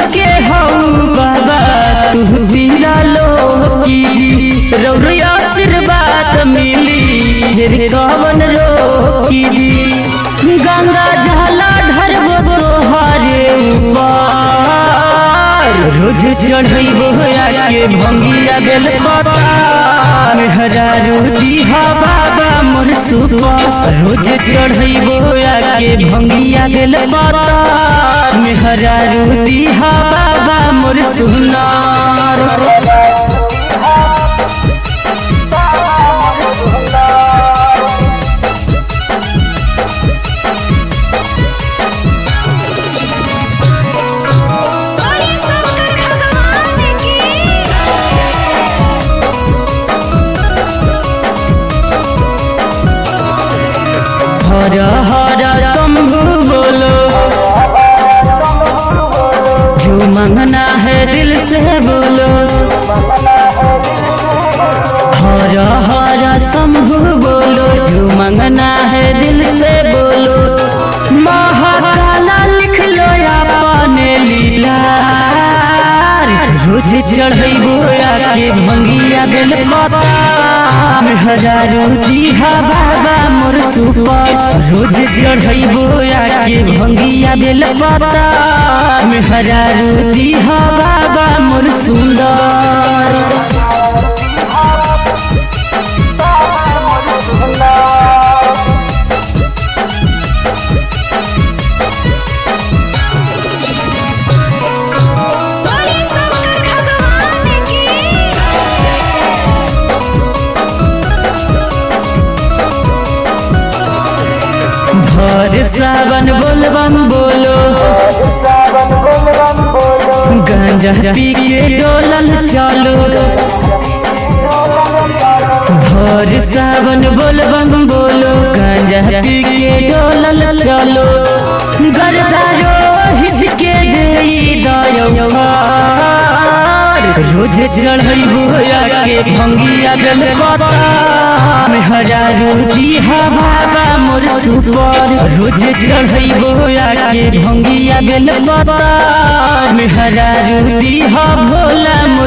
के हऊ बाबा तू पीरा लो की रौर आशीर्वाद मिली फिर कवन रोकी गंगा जला ढरबो तोहारे ऊपर रोज चढ़ैबो आके भंगिया बेल मेहरा रोजी हा बाबा मोर सुपर रोज चढ़ैबो आके भंगिया बेल मेहरा रोजी हा बाबा मोर सुनार बोलिए शंकर भगवान की हर हर तम्बू बोलो जो मांगना है दिल से बोलो हर हर शंभु बोलो जो मांगना है दिल से बोलो महाकाला लिख लो अपने लीला रोज चढ़ैबो आके भंगिया दिल हजारो जीहा बाबा मोर सुपर रोज चढ़ैबो आके भंगिया दिल हजारो जीहा बाबा मोर सुंदर बोलिए शंकर भगवान की भर सावन बोलबम बोलो गांजा पी के डोलल चलो भर सावन बोलबम बोलो गांजा पी के डोलल चलो गरदा रोहित के देई दयो रोज चढ़ैबो आके भंगिया गल में हजारो जीहा बाबा मोर सुपर रोज चढ़ैबो आके भंगिया गल में हजारो जीहा भोला मोर